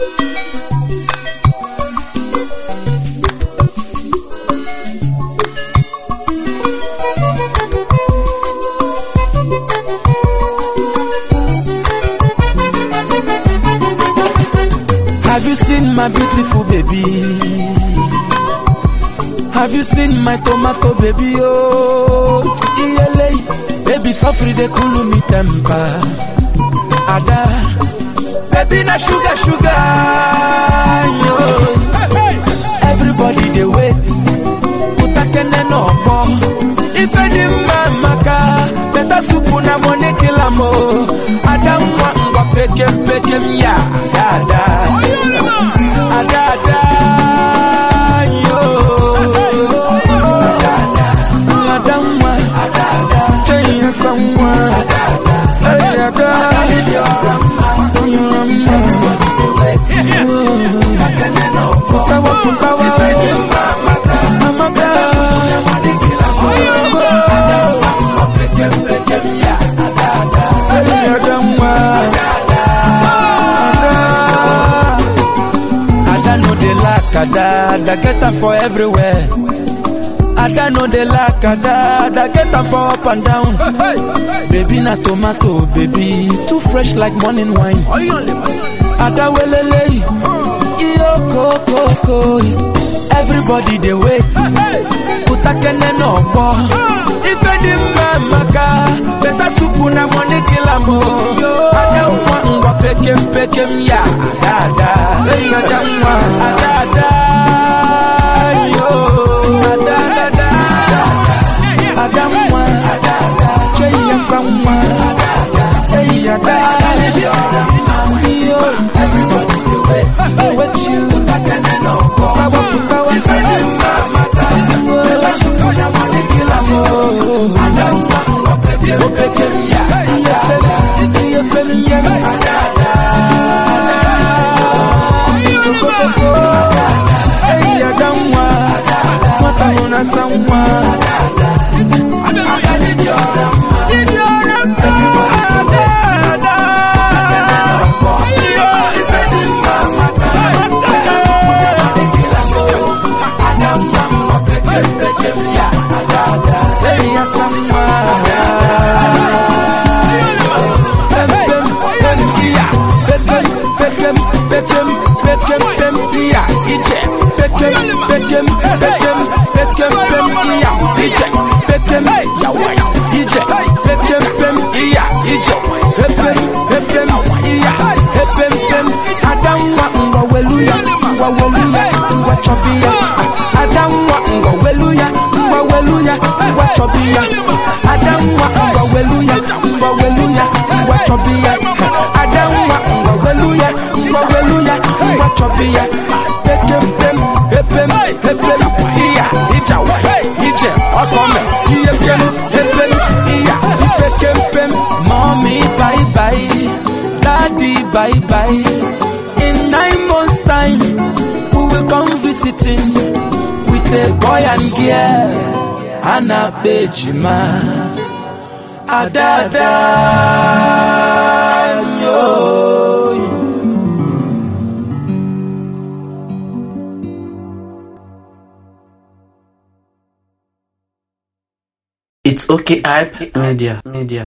Have you seen my beautiful baby? Have you seen my tomato baby? Oh, iyele, baby sofri de cool me temper. Ada, baby na sugar sugar. Yo. Everybody they wait. Utakene no more. If any maka, better soup na money kill am oh. Ada mwa ngwa pekem pekem ya. Ada, ada, ada. Yo. Ada, ada mwa. Chenya samwa. Hey, ada. You're a man. Putawa, putawa. Amaka. Hey, ada mwa. Ada no dey lack ada, ada get am for everywhere. Ada no dey lack ada, ada get am for up and down. Baby na tomato, baby too fresh like morning wine. Ada welele, iyo kokoko. Everybody dey wait, utakene no gbọ. Ife dị mma maka, better soup na money kill am o. Ada nwa ngwa pekem pekem ya, ada ada. Hey, ada nwa, ada ada. Yo, ada ada. Ada nwa, ada ada. Chey ya sanwa, hey ada. Yo, everybody dey wait, dey wait you. Putawa putawa. Better soup na money kill am o. Ada nwa ngwa pekem pekem ya, ada ada. Iya pekem ya, ada ada. Hey, ada nwa, nwata mụ na asa nwa. Hey, asa nwa. Pem, pem, pem, iya. Pekem, pekem, pekem, pekem, pem, iya. Ije. Pekem, pekem, pekem, pekem, pem, iya. Ije. Pekem, yawa. Ije. Pekem, pem, iya. Ije. Epem, epem, iya. Epem, pem. Adamwa, ngwa weluya, ngwa weluya, ngwa chobia. Adamwa, ngwa weluya, ngwa weluya, ngwa chobia. Adamwa, ngwa weluya, ngwa weluya, ngwa chobia. Adamwa, ngwa weluya, ngwa weluya, ngwa chobia. Pekem, pem, epem, epem, iya. Ijawa, ije, okome, iyepem, epem, iya. Pekem, pem, mommy, bye bye. Daddy, bye bye. In nine months' time, we will come visiting with a boy and girl. Anna Bejima. Adada. Yo. It's okay, hype media, media.